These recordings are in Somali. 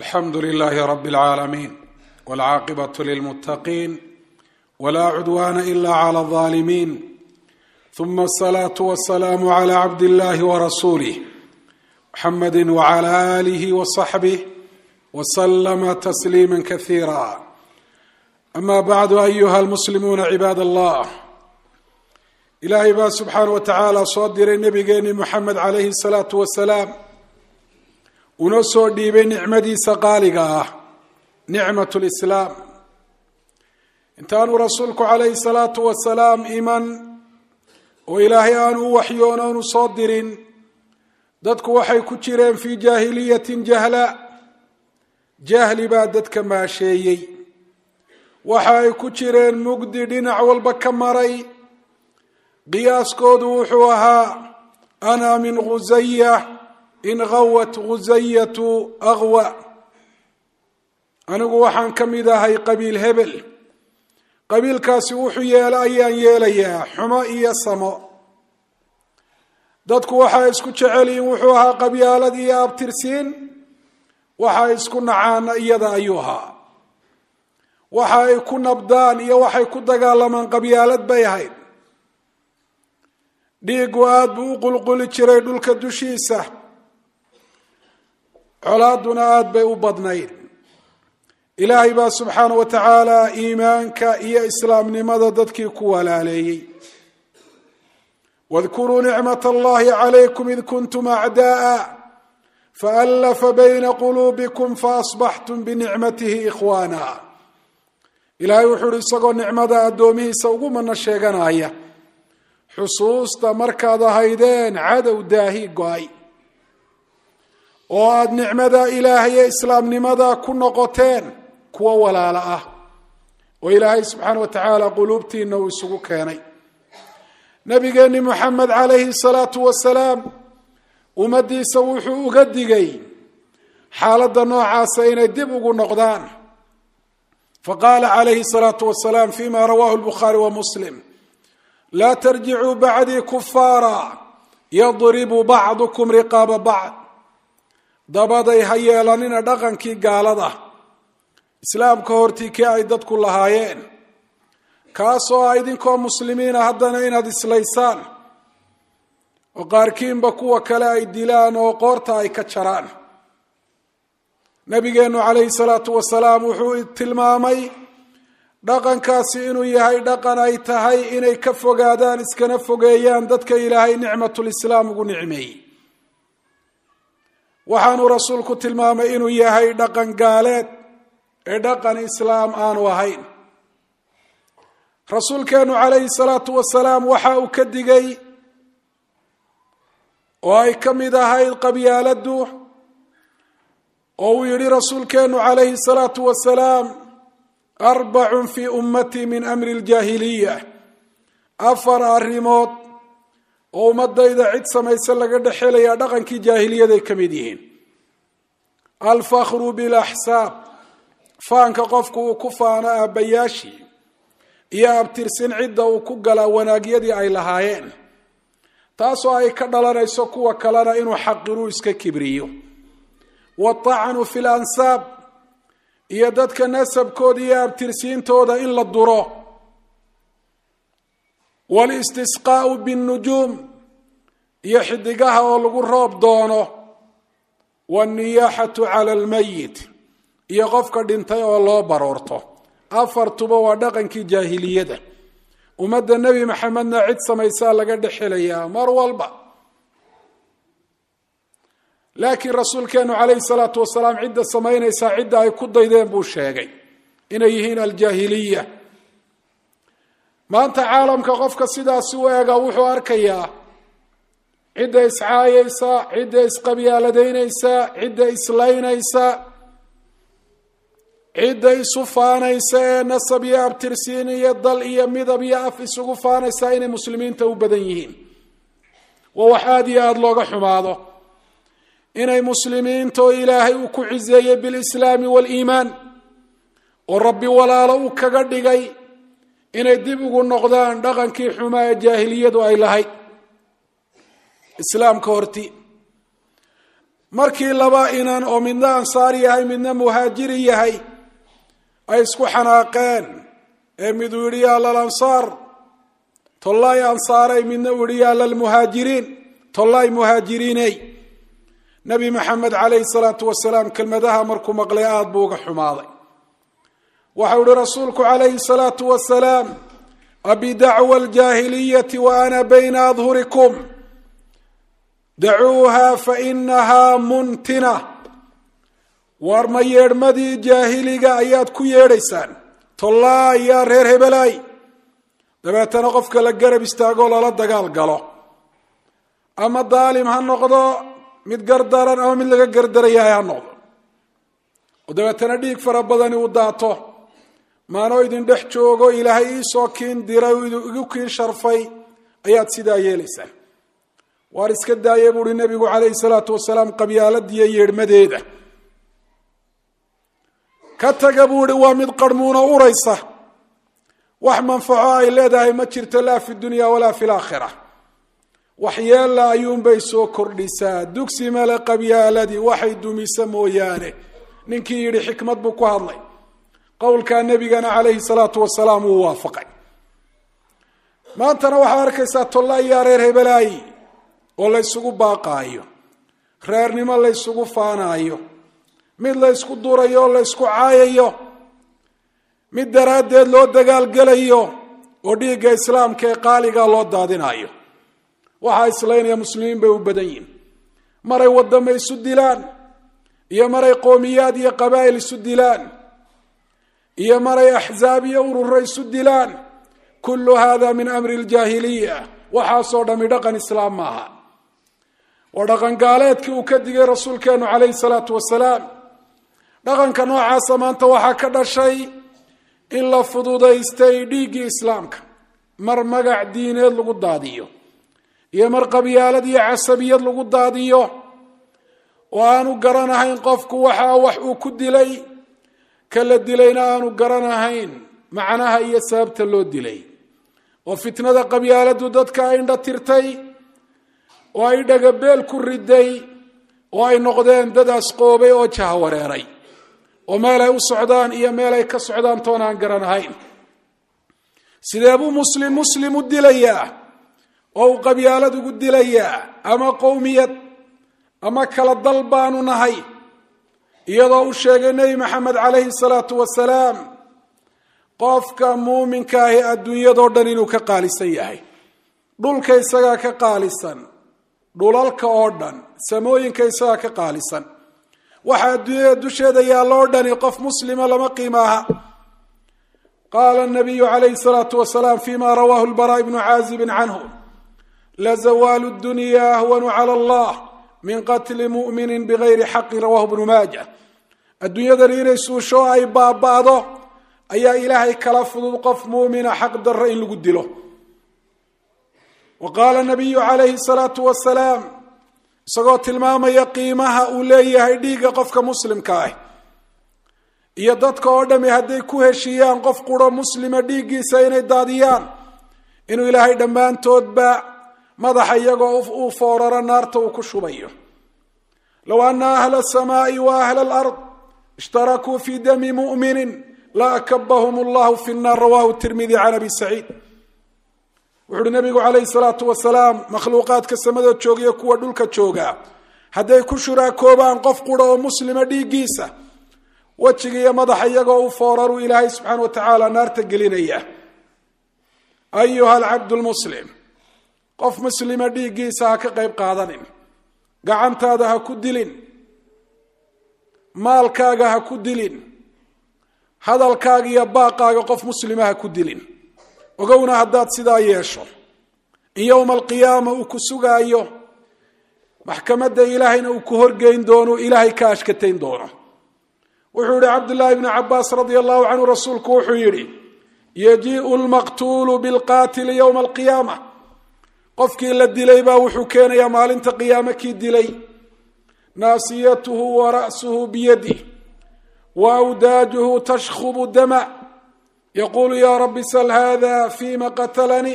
alxamdu lilaahi rabi اlcaalamiin wاlcaaqibaة lilmuttaqiin wla cudwana ila clى اlظaalimiin ثuma الصlaaةu wالsalaamu عlى cabd اllahi wrasuulih mxamadi wعlى alih wصaxbih wslma tasliima kasiira ama bacdu ayuha almuslimuuna cibaad allah ilaahay baa subxaana wa tacaala soo diray nabigeeni moxamed calayhi الsalaatu wasalaam unoo soo dhiibay nicmadiisa qaaliga ah nicmat lislaam intaanu rasuulku calayhi salaatu wasalaam iman oo ilaahay aanu u waxyoon oonu soo dirin dadku waxay ku jireen fii jaahiliyatin jahla jahli baa dadka maasheeyey waxa ay ku jireen mugdi dhinac walba ka maray qiyaaskoodu wuxuu ahaa ana min khusaya in gawat khusayatu aqwa anigu waxaan ka mid ahay qabiil hebel qabiilkaasi wuxuu yeelo ayaan yeelayaa xumo iyo samo dadku waxay isku jecelyihin wuxuu ahaa qabyaalad iyo abtirsiin waxay isku nacaana iyada ayuu ahaa waxa ay ku nabdaan iyo waxay ku dagaalamaan qabyaalad bay ahayd dhiigu aada buu u qulquli jiray dhulka dushiisa colaaduna aada bay u badnayd ilaahay baa subxaana wa tacaala iimaanka iyo islaamnimada dadkii ku walaaleeyey wadkuruu nicmat allahi calaykum id kuntum acda'a faallafa bayna quluubikum faasbaxtum binicmatihi ikhwaana ilaahay wuxuu uhi isagoo nicmada addoomihiisa ugu mana sheeganaya xusuusta markaad ahaydeen cadow daahi go-ay oo aada nicmada ilaahay ee islaamnimada ku noqoteen kuwo walaalo ah oo ilaahay subxaana wa tacaala quluubtiina uu isugu keenay nabigeeni moxamed calayhi salaatu wasalaam ummaddiisa wuxuu uga digay xaaladda noocaasa inay dib ugu noqdaan faqaala calayhi salaatu wasalaam fima rawahu lbukhaari wa muslim laa tarjicuu bacdii kufaara yadribu bacdukum riqaaba bacd dabaday ha yeelanina dhaqankii gaalada islaamka hortii kii ay dadku lahaayeen kaasoo ah idinkoo muslimiina haddana inaad islaysaan oo qaarkiinba kuwa kale ay dilaan oo qoorta ay ka jaraan nabigeenu calayhi salaatu wasalaam wuxuu tilmaamay dhaqankaasi inuu yahay dhaqan ay tahay inay ka fogaadaan iskana fogeeyaan dadka ilaahay nicmatulislaam ugu nicmeeyey waxaanuu rasuulku tilmaamay inuu yahay dhaqan gaaleed ee dhaqan islaam aanu ahayn rasuulkeenu calayhi salaatu wasalaam waxa uu ka digay oo ay ka mid ahayd qabyaaladdu oo uu yidhi rasuulkeenu calayhi salaatu wasalaam arbacun fii ummatii min amri ljaahiliya afar arrimood oo ummadayda cid samayse laga dhexelayaa dhaqankii jaahiliyaday ka mid yihiin alfakhru bilaxsaab faanka qofku uu ku faano aabbayaashii iyo abtirsin cidda uu ku galaa wanaagyadii ay lahaayeen taasoo ay ka dhalanayso kuwa kalena inuu xaqiruu iska kibriyo waatacnu fi lansaab iyo dadka nasabkooda iyo abtirsiintooda in la duro walistisqaau binnujuum iyo xidigaha oo lagu roob doono wanniyaaxatu cala almayit iyo qofka dhintay oo loo baroorto afartuba waa dhaqankii jaahiliyada ummadda nebi maxamedna cid samaysaa laga dhexelayaa mar walba laakiin rasuulkeenu calayhi salaatu wasalaam cidda samaynaysaa cidda ay ku daydeen buu sheegay inay yihiin aljaahiliya maanta caalamka qofka sidaasi u eega wuxuu arkayaa cidda iscaayaysa cidda isqabyaaladaynaysa cidda islaynaysa cidda isu faanaysa ee nasab iyo abtirsiin iyo dal iyo midab iyo af isugu faanaysa inay muslimiinta u badan yihiin waa wax aada iyo aada looga xumaado inay muslimiinta oo ilaahay uu ku ciseeyey bilislaami waaliimaan oo rabbi walaalo uu kaga dhigay inay dib ugu noqdaan dhaqankii xumaa ee jaahiliyadu ay lahayd islaamka horti markii laba inan oo midna ansaar yahay midna muhaajiri yahay ay isku xanaaqeen ee miduu yidhi yaa lalansaar tollaay ansaaray midna uu yihi yaa lalmuhaajiriin tollaay muhaajiriiney nebi maxamed calayhi salaatu wasalaam kelmadaha markuu maqlay aada buu uga xumaaday waxau ihi rasuulku calayhi salaatu wasalaam abidacwa aljaahiliyati wa ana bayna adhurikum dacuuha fainahaa muntina waar ma yeedhmadii jaahiliga ayaad ku yeedhaysaan tollaa yaa reer hebelaay dabeetana qofka la garab istaagoo lala dagaal galo ama daalim ha noqdo mid gardaran ama mid laga gardarayahay ha noqdo oo dabeetana dhiig fara badani uu daato maanoo idin dhex joogo ilaahay iisoo kiin diray igu kiin sharfay ayaad sidaa yeelaysaan waar iska daaya buuhi nebigu calayhi salaatu wasalaam qabyaaladiiyo yeedhmadeeda ka taga buu ihi waa mid qarhmuuna uraysa wax manfaco ay leedahay ma jirto laa fi dunya walaa fi laakhira waxyeella ayuunbay soo kordhisaa dugsi male qabyaaladii waxay dumisa mooyaane ninkii yidhi xikmad buu ku hadlay qowlkaa nebigana calayhi salaatu wasalaam wuu waafaqay maantana waxaad arkaysaa tollaayaa reer hebelaayi oo la ysugu baaqaayo reernimo la ysugu faanaayo mid la ysku durayo oo la ysku caayayo mid daraaddeed loo dagaalgelayo oo dhiigga islaamka ee qaaligaa loo daadinayo waxaa islaynaya muslimiin bay u badan yihin maray waddama isu dilaan iyo maray qowmiyaad iyo qabaa'il isu dilaan iyo maray axzaab iyo ururo isu dilaan kullu hada min amri ljaahiliya waxaasoo dhami dhaqan islaam maaha waa dhaqan gaaleedkii uu ka digay rasuulkeenu calayhi salaatu wasalaam dhaqanka noocaasa maanta waxaa ka dhashay in la fududaystay dhiiggii islaamka mar magac diineed lagu daadiyo iyo mar qabyaalad iyo casabiyad lagu daadiyo oo aanu garanahayn qofku waxaa wax uu ku dilay ka la dilayna aanu garanahayn macnaha iyo sababta loo dilay oo fitnada qabyaaladu dadka ay indha tirtay oo ay dhagabeel ku riday oo ay noqdeen dad asqoobay oo jahawareeray oo meel ay u socdaan iyo meel ay ka socdaan toon aan garanahayn sidee buu muslim muslim u dilayaa oo uu qabyaalad ugu dilayaa ama qowmiyad ama kala dal baanu nahay iyadoo u sheegay nebi maxamed calayhi salaatu wasalaam qofka muuminka ahi adduunyadoo dhan inuu ka qaalisan yahay dhulka isagaa ka qaalisan dhulalka oo dhan samooyinka isagaa ka qaalisan waxa adduunyada dusheeda yaalloo dhani qof muslima lama qiimaaha qaala nabiyu calayhi salaatu wasalaam fima rawaahu lbara ibnu caazibin canhu lazawaalu dunya ahwanu cala allah min qatli mu'minin bigayri xaqin rawahu bnu maaja adduunyadani inay suusho ay baaba'do ayaa ilaahay kala fudud qof muumina xaq darro in lagu dilo wa qaala nabiyu calayhi salaatu wasalaam isagoo tilmaamaya qiimaha uu leeyahay dhiigga qofka muslimka ah iyo dadka oo dhami hadday ku heshiiyaan qof quro muslima dhiiggiisa inay daadiyaan inuu ilaahay dhammaantoodba madaxa iyagoo uu fooraro naarta uu ku shubayo low ana ahla asamaai wa ahla alard ishtarakuu fi dami mu'minin la akabahum allahu fi nnaar rawahu tirmidi can abi saciid wuxu uhi nabigu calayhi salaatu wasalaam makhluuqaadka samada joogiyo kuwa dhulka jooga hadday ku shuraakoobaan qof qura oo muslima dhiiggiisa wejiga iyo madaxa iyagoo u fooraruu ilaahay subxaana wa tacaala naarta gelinaya ayuha alcabdu lmuslim qof muslima dhiiggiisa ha ka qayb qaadanin gacantaada ha ku dilin maalkaaga ha ku dilin hadalkaaga iyo baaqaaga qof muslima ha ku dilin ogowna haddaad sidaa yeesho in yowma alqiyaama uu ku sugaayo maxkamadda ilaahayna uu ku horgeyn doono ilaahay ka ashkatayn doono wuxuu yihi cabdullaahi bnu cabaas radia allahu canhu rasuulku wuxuu yidhi yajiiu lmaqtuulu bilqaatili yowma alqiyaama qofkii la dilay baa wuxuu keenayaa maalinta qiyaame kii dilay naasiyatuhu wa ra'suhu biyadih wa awdaajuhu tashkhubu dama yaqulu ya rabi sal hada fima qatlanii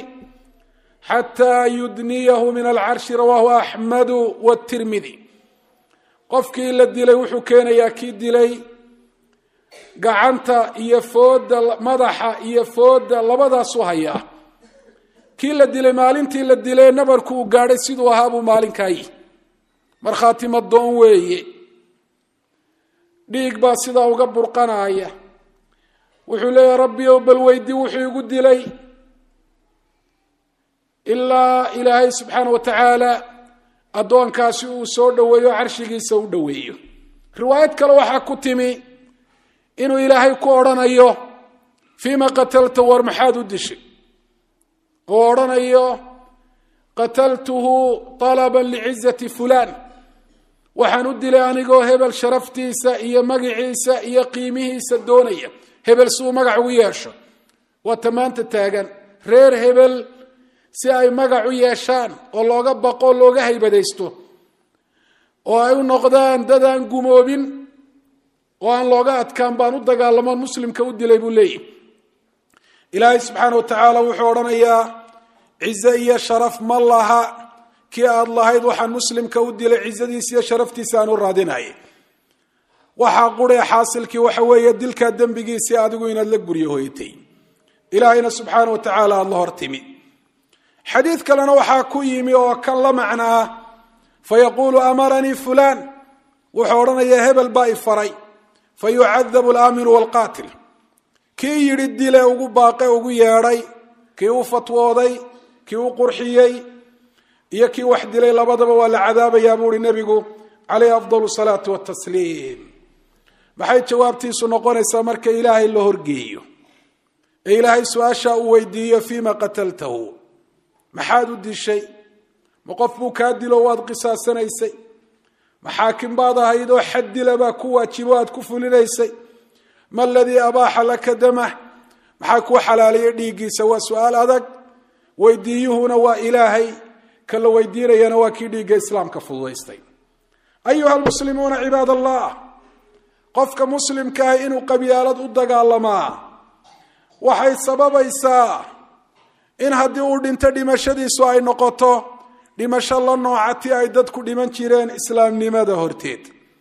xataa yudniyahu min alcarshi rawahu axmedu wtirmidi qofkii la dilay wuxuu keenayaa kii dilay gacanta iyo fooda madaxa iyo fooda labadaasuu hayaa kii la dilay maalintii la dilay nabarku uu gaadhay siduu ahaa buu maalinkayi markhaati madoon weeye dhiig baa sidaa uga burqanaya wuxuu leeyahay rabbi ow bal weydi wuxuu igu dilay ilaa ilaahay subxaana wa tacaala addoonkaasi uu soo dhoweeyo carshigiisa u dhoweeyo riwaayad kale waxaa ku timi inuu ilaahay ku odhanayo fiima qatalta war maxaad u dishay oo odhanayo qataltuhu talaban licizati fulaan waxaan u dilay anigoo hebel sharaftiisa iyo magiciisa iyo qiimihiisa doonaya hebel si uu magac ugu yeesho waa tamaanta taagan reer hebel si ay magac u yeeshaan oo looga baqo looga haybadaysto oo ay u noqdaan dad aan gumoobin oo aan looga adkaan baan u dagaalamoon muslimka u dilay buu leeyahy ilaahay subxaana wa tacaala wuxuu odhanayaa cize iyo sharaf ma laha kii aada lahayd waxaan muslimka u dilay cizadiisa iyo sharaftiisa aan u raadinayay waxaa quree xaasilkii waxa weeye dilkaa dembigiisii adigu inaad la guryo hoyatay ilaahayna subxaana wa tacaala aada la hortimi xadiid kalena waxaa ku yimi oo kan la macno ah fayaquulu amaranii fulaan wuxuu odhanayaa hebel baa i faray fa yucadabu alaamiru waalqaatil kii yidhi dile ugu baaqe ugu yeedhay kii u fatwooday kii u qurxiyey iyo kii wax dilay labadaba waa la cadaabayaa buu uhi nebigu calayhi afdal salaatu watasliim maxay jawaabtiisu noqonaysaa marka ilaahay la horgeeyo ee ilaahay su-aasha uu weydiiyo fiima qataltahu maxaad u dishay ma qof buu kaa dilo waad qisaasanaysay maxaakim baad ahayd oo xad dila baa ku waajibo aad ku fulinaysay ma aladii abaaxa laka damah maxaa kuu xalaaliyay dhiiggiisa waa su-aal adag weydiiyuhuna waa ilaahay ka la weydiinayana waa kii dhiigga islaamka fududaystay ayuha almuslimuuna cibaad allah qofka muslimka ah inuu qabyaalad u dagaalamaa waxay sababaysaa in haddii uu dhinto dhimashadiisu ay noqoto dhimasho la noocati ay dadku dhiman jireen islaamnimada horteed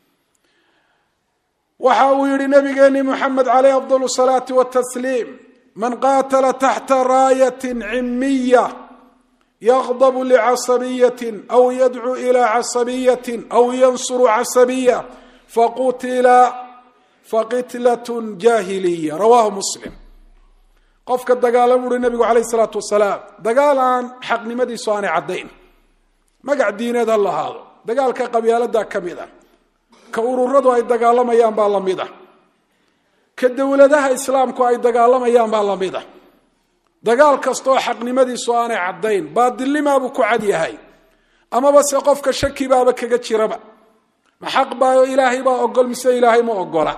waxa uu yihi nabigeeni moxamed caleyh afdal salaati watasliim man qaatala taxta raayatin cimiya yaqdabu licasabiyatin aw yadcuu ilaa casabiyatin aw yansuru casabiya faqutila faqitlatun jahiliya rawahu muslim qofka dagaalama uhi nabigu caleyh salaatu wasalaam dagaal aan xaqnimadiisu aanay caddayn magac diineed ha lahaado dagaalka qabyaalada ka mid a ka ururadu ay dagaalamayaan baa lamid a ka dowladaha islaamku ay dagaalamayaan baa lamid a dagaal kastaoo xaqnimadiisu aanay caddayn baadilnimaabuu ku cad yahay amaba se qofka shaki baaba kaga jiraba ma xaq baayo ilaahay baa ogol mise ilaahay ma ogola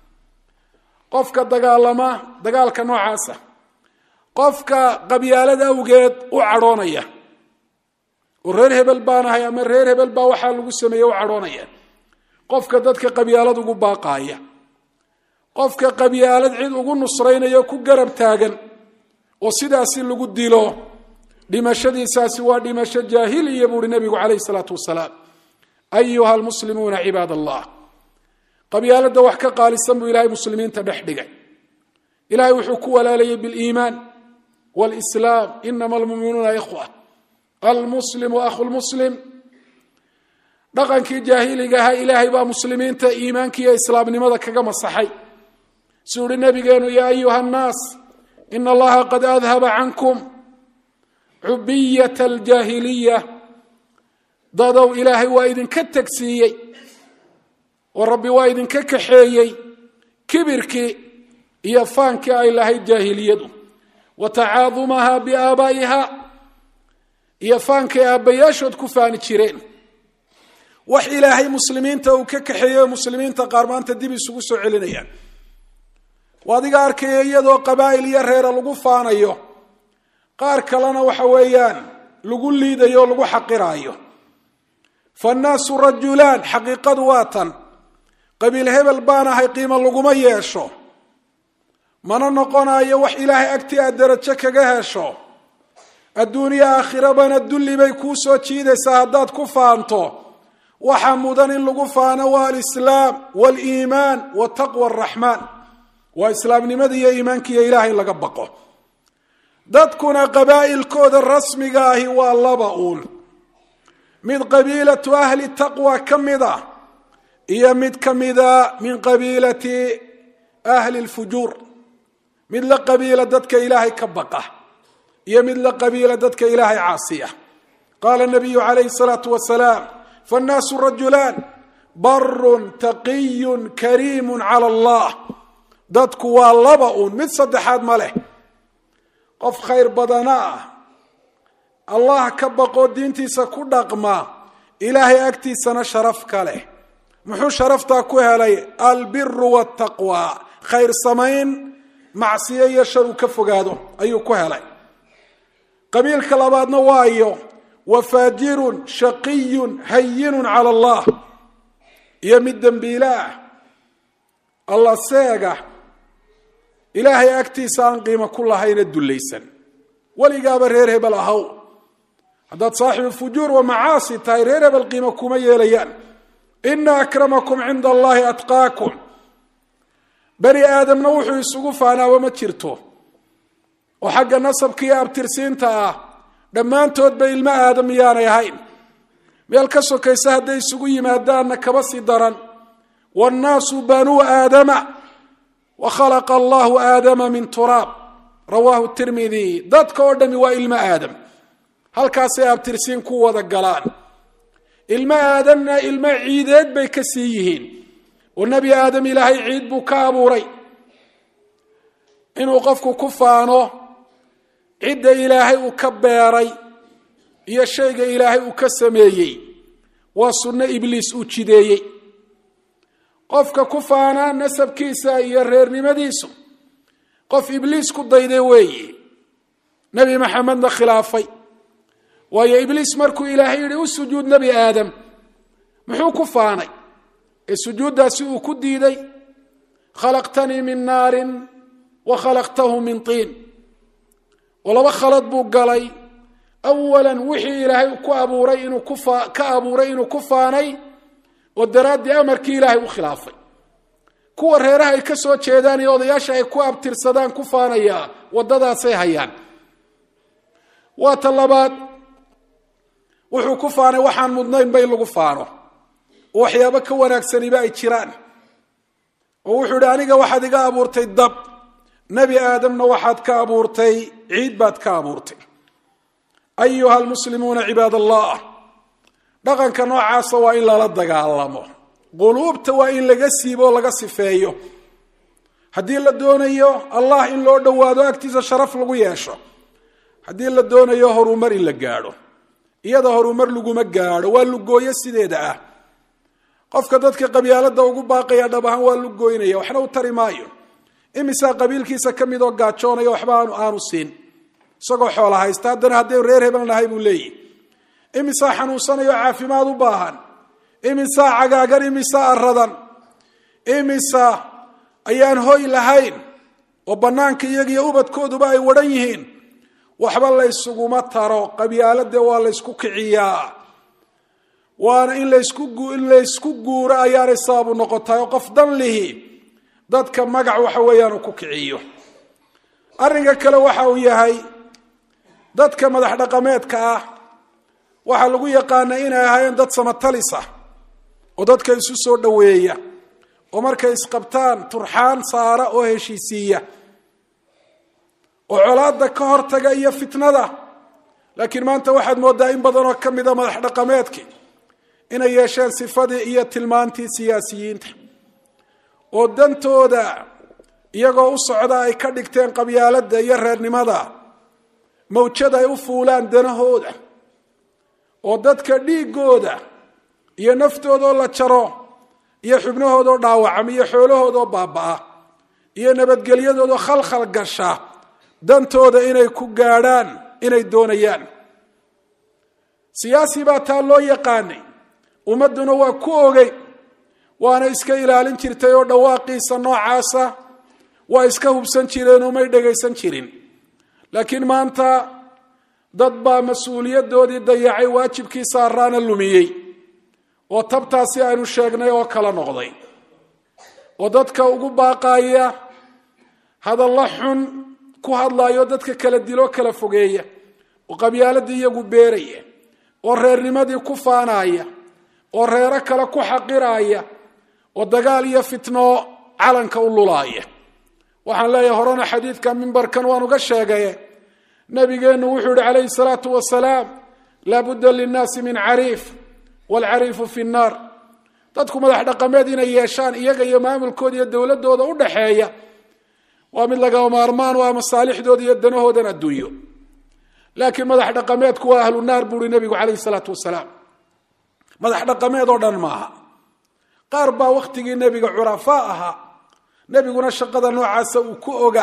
qofka dagaalama dagaalka noocaasa qofka qabyaalad awgeed u cadhoonaya oo reer hebel baanahay ama reer hebel baa waxaa lagu sameeye u cadhoonaya qofka dadka qabyaalad ugu baaqaaya qofka qabyaalad cid ugu nusraynaya ku garab taagan oo sidaasi lagu dilo dhimashadiisaasi waa dhimasho jaahiliya buuhi nabigu calayhi salaatu wasalaam ayuha almuslimuuna cibaad allah qabyaalada wax ka qaalisan buu ilahay muslimiinta dhex dhigay ilahay wuxuu ku walaalayay biliimaan walislaam inama almuminuuna ikhwa almuslimu akhu lmuslim dhaqankii jaahiliga ahaa ilaahay baa muslimiinta iimaanka iyo islaamnimada kaga masaxay suu uhi nabigeenu yaa ayuha annaas ina allaha qad adhaba cankum cubiyat aljaahiliya dadow ilaahay waa idinka tegsiiyey oo rabbi waa idinka kaxeeyey kibirkii iyo faankii ay lahayd jaahiliyadu wa tacaadumaha biaabaa'iha iyo faankay aabbayaashood ku faani jireen wax ilaahay muslimiinta uu ka kaxeeyo muslimiinta qaar maanta dib isugu soo celinayaan waa adiga arkaya iyadoo qabaa'il iyo reera lagu faanayo qaar kalena waxa weeyaan lagu liidayo o lagu xaqiraayo fannaasu rajulaan xaqiiqadu waa tan qabiil hebel baan ahay qiimo laguma yeesho mana noqonayo wax ilaahay agti aad darajo kaga hesho adduuniya aakhirabana dulli bay kuu soo jiidaysaa haddaad ku faanto waxaa mudan in lagu faano waa alislaam waliimaan wa taqwa araxmaan waa islaamnimada iyo iimaanka iyo ilahay laga baqo dadkuna qabaa'ilkooda rasmiga ahi waa laba uun mid qabiilatu ahli taqwa ka mid a iyo mid ka mida min qabiilati ahli lfujuur mid la qabiila dadka ilaahay ka baqa iyo mid la qabiila dadka ilaahay caasiya qaala nabiyu calayhi salaatu wasalaam fannaasu rajulaan barun taqiyun kariimun cala allah dadku waa laba uun mid saddexaad ma leh qof khayr badana ah allah ka baqoo diintiisa ku dhaqma ilaahay agtiisana sharaf ka leh muxuu sharaftaa ku helay albiru waltaqwa khayr samayn macsiyo iyo shar uu ka fogaado ayuu ku helay qabiilka labaadna waayo wa faajirun shaqiyun hayinun cala allah iyo mid dembiile ah alla seega ilaahay agtiisa aan qiimo ku lahayna dullaysan weligaaba reer hebel ahaw haddaad saaxibu fujuur wa macaasi tahay reer hebel qiimo kuma yeelayaan ina akramakum cinda allahi atqaakum beri aadamna wuxuu isugu faanaaba ma jirto oo xagga nasabka iyo abtirsiinta ah dhammaantoodba ilmo aadam miyaanay ahayn meel ka sokaysa hadday isugu yimaadaanna kaba sii daran wannaasu banuu aadama wa khalaqa allahu aadama min turaab rawaahu tirmidi dadka oo dhami waa ilmo aadam halkaasay abtirsiin ku wada galaan ilmo aadamna ilmo ciideed bay ka sii yihiin oo nebi aadam ilaahay ciid buu ka abuuray inuu qofku ku faano cidda ilaahay uu ka beeray iyo shayga ilaahay uu ka sameeyey waa sunno ibliis uu jideeyey qofka ku faana nasabkiisa iyo reernimadiisu qof ibliis ku dayday weeye nebi maxamedna khilaafay waayo ibliis markuu ilaahay yidhi u sujuud nebi aadam muxuu ku faanay ee sujuuddaasi uu ku diiday khalaqtanii min naarin wa khalaqtahu min tiin oo laba khalad buu galay awalan wixii ilaahay ku abuuray inuu ka abuuray inuu ku faanay oo daraaddii amarkii ilaahay u khilaafay kuwa reeraha ay ka soo jeedaan iyo odayaasha ay ku abtirsadaan ku faanayaa waddadaasay hayaan waa ta labaad wuxuu ku faanay waxaan mudnaynba in lagu faano oo waxyaabo ka wanaagsaniba ay jiraan oo wuxuu idhi aniga waxaad iga abuurtay dab nebi aadamna waxaad ka abuurtay ciid baad ka abuurtay ayuha almuslimuuna cibaad allah dhaqanka noocaasa waa in lala dagaalamo quluubta waa in laga siibo oo laga sifeeyo haddii la doonayo allah in loo dhowaado agtiisa sharaf lagu yeesho haddii la doonayo horumar in la gaadho iyada horumar laguma gaadho waa lugooyo sideeda ah qofka dadka qabyaalada ugu baaqaya dhab ahaan waa lugooynaya waxna u tari maayo imisaa qabiilkiisa ka mid oo gaajoonaya waxba aanu siin isagoo xoola haysta haddana haddaynu reer hebel nahay buu leeyihi imisaa xanuunsanayo caafimaad u baahan imisaa cagaagan imisaa aradan imisa ayaan hoy lahayn oo bannaanka iyagiyo ubadkooduba ay wadhan yihiin waxba laysuguma taro qabyaalade waa laysku kiciyaa waana in layskuin laysku guuro ayaanay sababu noqotahay oo qof dan lihi dadka magac waxa weeyaan uu ku kiciyo arrinka kale waxa uu yahay dadka madax dhaqameedka ah waxaa lagu yaqaana inay ahaayeen dad samatalis ah oo dadka isu soo dhoweeya oo markay isqabtaan turxaan saara oo heshiisiiya oo colaada ka hortaga iyo fitnada laakiin maanta waxaad moodaa in badanoo ka mida madax dhaqameedkii inay yeesheen sifadii iyo tilmaantii siyaasiyiinta oo dantooda iyagoo u socda ay ka dhigteen qabyaalada iyo reernimada mawjad ay u fuulaan danahooda oo dadka dhiigooda iyo naftoodoo la jaro iyo xubnahoodoo dhaawacama iyo xoolahoodoo baaba-a iyo nabadgelyadoodoo khalkhal gasha dantooda inay ku gaadhaan inay doonayaan siyaasi baa taa loo yaqaanay ummadduna waa ku ogey waana iska ilaalin jirtay oo dhawaaqiisa noocaasa waa iska hubsan jireen oo may dhagaysan jirin laakiin maanta dad baa mas-uuliyadoodii dayacay waajibkii saaraana lumiyey oo tabtaasi aynu sheegnay oo kala noqday oo dadka ugu baaqaya hadalla xun ku hadlayo dadka kala diloo kala fogeeya oo qabyaaladii iyagu beeraya oo reernimadii ku faanaya oo reero kale ku xaqiraya oo dagaal iyo fitno calanka u lulaaya waxaan leeyahay horena xadiidka mimbarkan waan uga sheegaye nabigeennu wuxuu yihi calayhi salaatu wasalaam laa budda linnaasi min cariif waalcariifu fi nnaar dadku madax dhaqameed inay yeeshaan iyaga iyo maamulkooda iyo dowladooda u dhaxeeya waa mid lagama maarmaan u ah masaalixdooda iyo danahoodan adduunyo laakiin madax dhaqameedku waa ahlu naar buuhi nebigu calayhi salaatu wasalaam madax dhaqameed oo dhan maaha qaar baa wakhtigii nebiga curafaa ahaa nebiguna shaqada noocaasa uu ku oga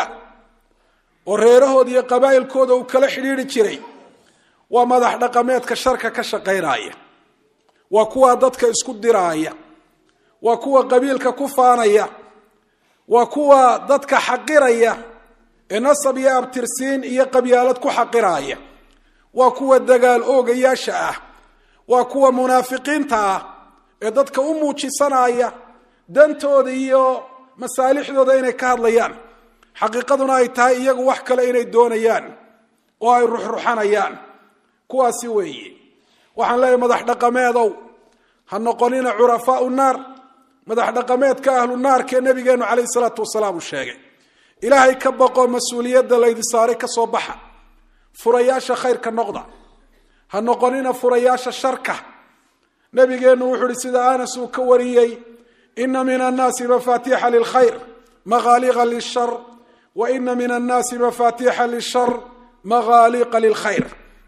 oo reerahooda iyo qabaa'ilkooda uu kala xidhiidri jiray waa madax dhaqameedka sharka ka shaqaynaya waa kuwa dadka isku diraaya waa kuwa qabiilka ku faanaya waa kuwa dadka xaqiraya ee nasab iyo abtirsiin iyo qabyaalad ku xaqiraya waa kuwa dagaal oogayaasha ah waa kuwa munaafiqiinta ah ee dadka u muujisanaya dantooda iyo masaalixdooda inay ka hadlayaan xaqiiqaduna ay tahay iyagu wax kale inay doonayaan oo ay ruxruxanayaan kuwaasi weeye waxaan leeyahay madax dhaqameedow ha noqonina curafaau naar madax dhaqameedka ahlu naarkee nabigeenu calayhi salaatu wasalaam uu sheegay ilaahay ka baqo mas-uuliyadda laydi saaray ka soo baxa furayaasha khayrka noqda ha noqonina furayaasha sharka nabigeennu wuxuu ihi sida anas uu ka wariyey ina min annaasi mafaatiixa lilkhayr magaaliqa lishar wa ina min annaasi mafaatiixa lishar magaaliqa lilkhayr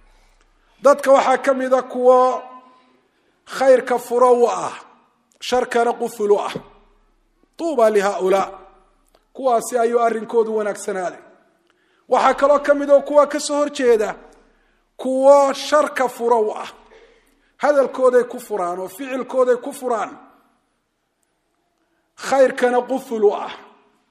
dadka waxaa ka mida kuwo khayrka furo u ah sharkana quful u ah tuuba lihaulaa kuwaasi ayuu arrinkoodu wanaagsanaaday waxaa kaloo ka mid oo kuwa ka soo horjeeda kuwo sharka furo u ah hadalkooday ku furaan oo ficilkooday ku furaan khayrkana quful u ah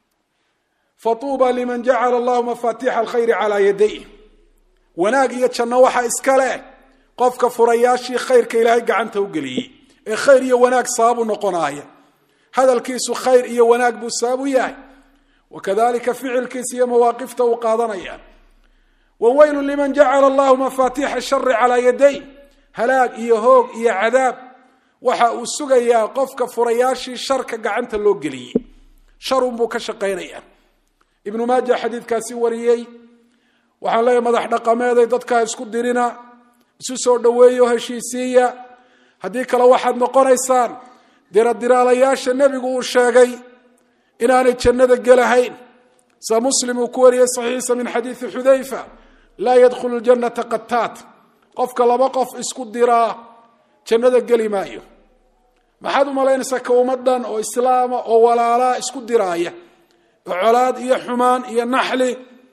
fatuuba liman jacala allahu mafaatiixa alkhayri calaa yaday wanaag iyo janno waxa iska leh qofka furayaashii khayrka ilaahay gacanta u geliyey ee khayr iyo wanaag sababu noqonaaya hadalkiisu khayr iyo wanaag buu sabab u yahay wakadalika ficilkiisa iyo mawaaqifta uu qaadanaya waweylu liman jacala allahu mafaatiixa shari calaa yaday halaag iyo hoog iyo cadaab waxa uu sugayaa qofka furayaashii sharka gacanta loo geliyey sharunbuu ka shaqaynaya ibnu maaja xadiidkaasi wariyey waxaan leeyahay madax dhaqameeday dadkaa isku dirina isu soo dhoweeyo heshiisiiya haddii kale waxaad noqonaysaan diradiraalayaasha nebigu uu sheegay inaanay jannada gelahayn sa muslim uu ku wariyey saxiixa min xadiidi xudayfa laa yadkhulu ljannata qataat qofka laba qof isku diraa jannada geli maayo maxaad u malaynaysaa ka ummadan oo islaama oo walaalaa isku diraaya oo colaad iyo xumaan iyo naxli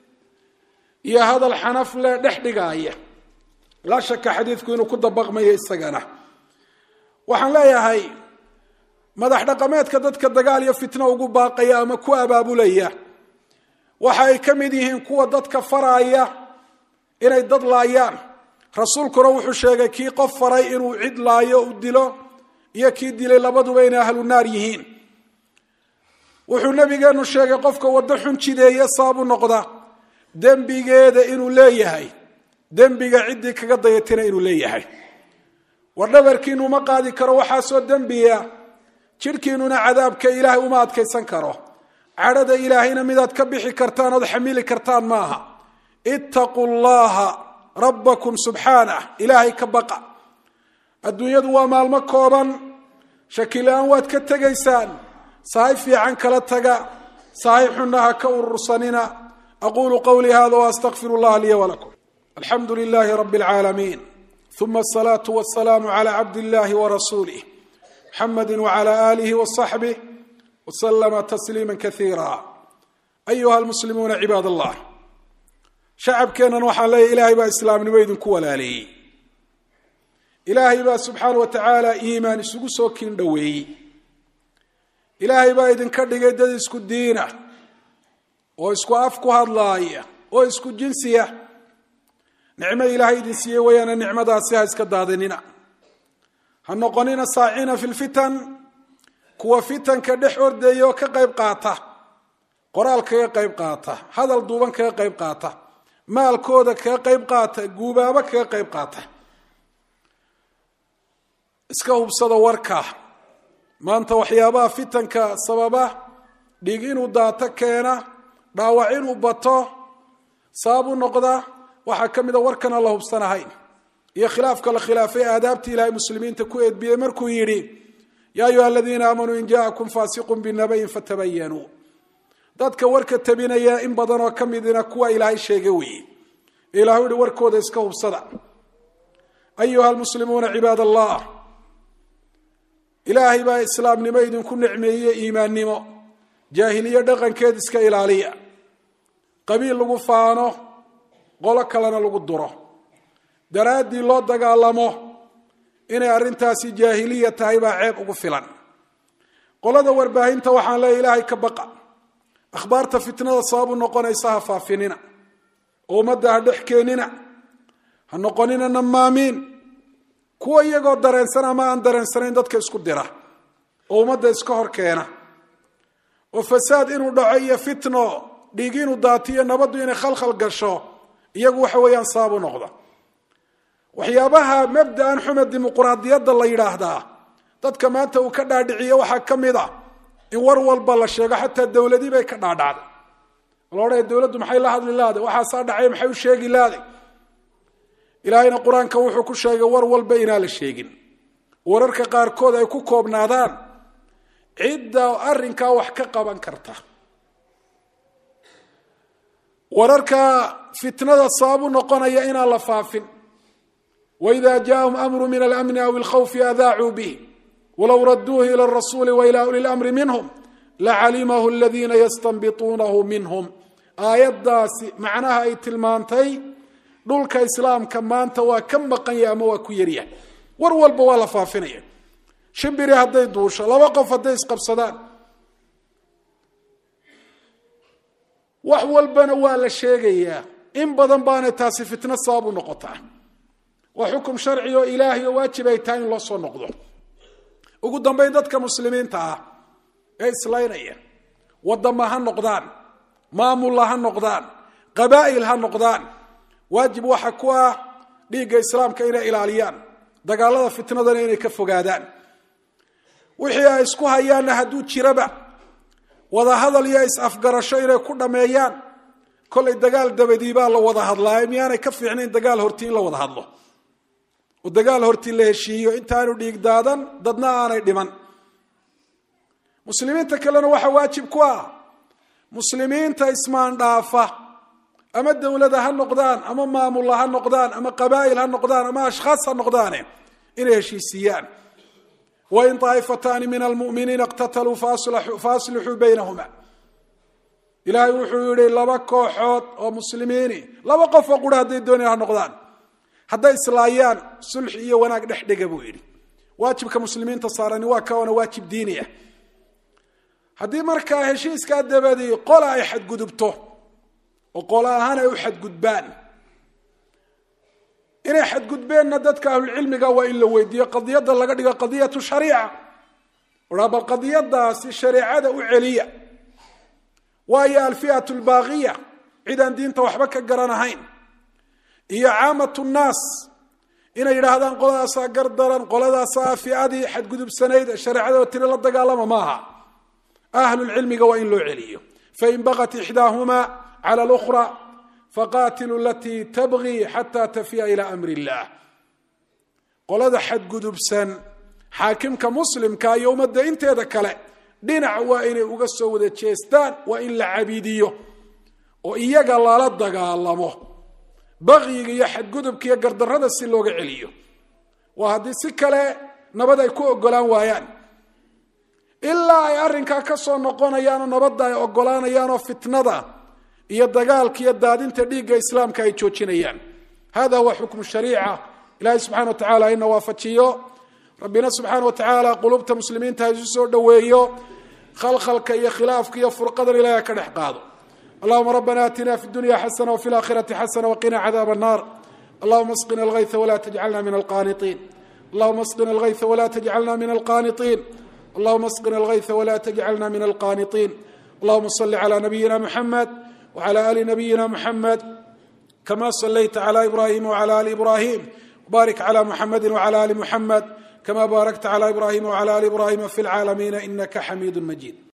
iyo hadal xanafle dhex dhigaaya laa shaka xadiidku inuu ku dabaqmayo isagana waxaan leeyahay madax dhaqameedka dadka dagaal iyo fitno ugu baaqaya ama ku abaabulaya waxa ay ka mid yihiin kuwa dadka faraaya inay dad laayaan rasuulkuna wuxuu sheegay kii qof faray inuu cid laayo u dilo iyo kii dilay labaduba inay ahlu naar yihiin wuxuu nabigeenu sheegay qofka waddo xun jideeye saabu noqda dembigeeda inuu leeyahay dembiga ciddii kaga dayatina inuu leeyahay war dhabarkiinu ma qaadi karo waxaasoo dembiya jidhkiinuna cadaabka ilaahay uma adkaysan karo cadhada ilaahayna midaad ka bixi kartaan ood xamili kartaan maaha ittaquu llaha rabbakum subxaanah ilaahay ka baqa adduunyadu waa maalmo kooban shakila-aan waad ka tegaysaan sahay fiican kala taga sahay xunna ha ka urursanina aqulu qawlii hada waastaqfir llaha liya walakum alxamdu lilahi rabi اlcaalamiin uma asalaatu wasalaamu cala cabd illahi warasuulih muxamadi wcala alihi wasaxbih waslama tasliima kaiira ayuha almuslimuuna cibaad allah shacabkeennan waxaan leeyahy ilaahay baa islaamnimo idinku walaaleeyey ilaahay baa subxaana wa tacaala iimaan isugu soo kiin dhoweeyey ilaahay baa idinka dhigay dad isku diina oo isku af ku hadlaaya oo isku jinsiya nicmo ilaahay idin siiyey wayaana nicmadaasi ha iska daadinina ha noqonina saacina fi lfitan kuwa fitanka dhex ordaya oo ka qayb qaata qoraal kaga qayb qaata hadal duuban kaga qayb qaata maalkooda kaga qayb qaata guubaabo kaga qayb qaata iska hubsada warka maanta waxyaabaha fitanka sababa dhiig inuu daato keena dhaawac inuu bato sabab u noqda waxaa ka mida warkan aan la hubsanahayn iyo khilaafka la khilaafay aadaabtii ilaahay muslimiinta ku eedbiyey markuu yidhi yaa ayuha aladiina aamanuu in jaakum faasiqun binabayin fatabayanuu dadka warka tabinaya in badan oo ka midina kuwa ilaahay sheega weeye ilahu yihi warkooda iska hubsada ayuha almuslimuuna cibaad allah ilaahay baa islaamnimo idinku nicmeeye iimaannimo jaahiliye dhaqankeed iska ilaaliya qabiil lagu faano qolo kalena lagu duro daraaddii loo dagaalamo inay arrintaasi jaahiliya tahay baa ceeb ugu filan qolada warbaahinta waxaan leeya ilaahay ka baqa akhbaarta fitnada sababu noqonaysa ha faafinina oo ummadda ha dhex keenina ha noqonina namaamiin kuwa iyagoo dareensan ama aan dareensanayn dadka isku dira oo ummadda iska hor keena oo fasaad inuu dhaco iyo fitno dhiig inuu daatiyo nabaddu inay khalkhal gasho iyagu waxa weeyaan sababu noqda waxyaabaha mabda'an xume dimuquraadiyadda la yidhaahdaa dadka maanta uu ka dhaadhiciye waxaa ka mid a in war walba la sheego xataa dowladii bay ka dhaadhacday loodhaya dowladdu maxay la hadli lahday waxaasaa dhacay maxay u sheegi lahday ilaahayna qur-aanka wuxuu ku sheegay war walba inaan la sheegin wararka qaarkood ay ku koobnaadaan cidda arrinkaa wax ka qaban karta wararka fitnada sababu noqonaya inaan la faafin waida jaءahum amru min alamni aw اlkhawfi adaacuu bih walow raduuhu ilى الrasuuli wailى uli اlamri minhm lacalimahu اladina yastanbituunahu minhm aayaddaasi macnaha ay tilmaantay dhulka islaamka maanta waa ka maqan yahay ama waa ku yaryahay war walba waa la faafinaya shimbiri hadday duusho laba qof hadday isqabsadaan wax walbana waa la sheegayaa in badan baanay taasi fitno sabab u noqotaa waa xukum sharci oo ilaahay oo waajib ay tahay in loo soo noqdo ugu dambayn dadka muslimiinta ah ee islaynaya wadama ha noqdaan maamulla ha noqdaan qabaa'il ha noqdaan waajib waxa ku ah dhiigga islaamka inay ilaaliyaan dagaalada fitnadana inay ka fogaadaan wixii ay isku hayaanna hadduu jiraba wada hadal iyo is-afgarasho inay ku dhammeeyaan kolay dagaal dabadii baa la wada hadlaayo miyaanay ka fiicnayn dagaal hortii in la wada hadlo oo dagaal hortii la heshiiyo intaanu dhiig daadan dadna aanay dhiman muslimiinta kalena waxaa waajib ku ah muslimiinta ismaandhaafa ama dowlada ha noqdaan ama maamulla ha noqdaan ama qabaa'il ha noqdaan ama ashkhaas ha noqdaane inay heshiisiiyaan wain طaa'ifataani min almuminiina اqtataluu faaslixuu baynahuma ilaahay wuxuu yihi laba kooxood oo muslimiini laba qof oo qura hadday doonaya ha noqdaan hadday islaayaan sulxi iyo wanaag dhex dhega buu yidhi waajibka muslimiinta saarani waa kawana waajib diini ah haddii markaa heshiiskaa dabadii qola ay xadgudubto oo qola ahaan ay u xadgudbaan inay xadgudbeenna dadka ahlulcilmiga waa in la weydiiyo qadiyadda laga dhigo qadiyatu shariica ohaa bal qadiyadaasi shareecada u celiya waayo alfi'atu albaaqiya cidaan diinta waxba ka garanahayn iyo caamatu nnaas inay yidhaahdaan qoladaasaa gardaran qoladaasaa fiadii xadgudubsanayd ee shareecada oo tiri la dagaalama maaha ahlulcilmiga waa in loo celiyo fain bagat ixdaahuma cala lukhra faqatiluu alatii tabgii xata tafiya ila amri illah qolada xadgudubsan xaakimka muslimka iyo ummadda inteeda kale dhinac waa inay uga soo wada jeestaan waa in la cabidiyo oo iyaga lala dagaalamo bakyiga iyo xadgudubka iyo gardarrada si looga celiyo waa haddii si kale nabad ay ku ogolaan waayaan ilaa ay arrinkaa ka soo noqonayaanoo nabadda ay ogolaanayaanoo fitnada iyo dagaalka iyo daadinta dhiigga islaamka ay joojinayaan hada huwa xukmu shariica ilahay subxana wa tacala ina waafajiyo rabbina subxaana wa tacaala qulubta muslimiinta ha isu soo dhoweeyo khalkhalka iyo khilaafka iyo furqadan ilahay ha ka dhex qaado allahuma rabbana aatina fi dunya xasana wafi laakhirati xasana waqina cadaab الnar allahuma asqina algayثa wla tajcalna min alqaniطin allahuma asqina algaytha wala tajcalna min alqaniطiin allahuma asqina algaytha wala tajcalna min alqaniطiin allahuma صli clى nabiyina mxamed wعlى ali nabiyina mxamed kama صlayta clى ibrahim wعlى ali ibrahim barik clى mxamedi wعlى ali mxamed kama barakta clى ibrahim wعlى ali ibrahim fi اlcaalamiina inaka xamiid majid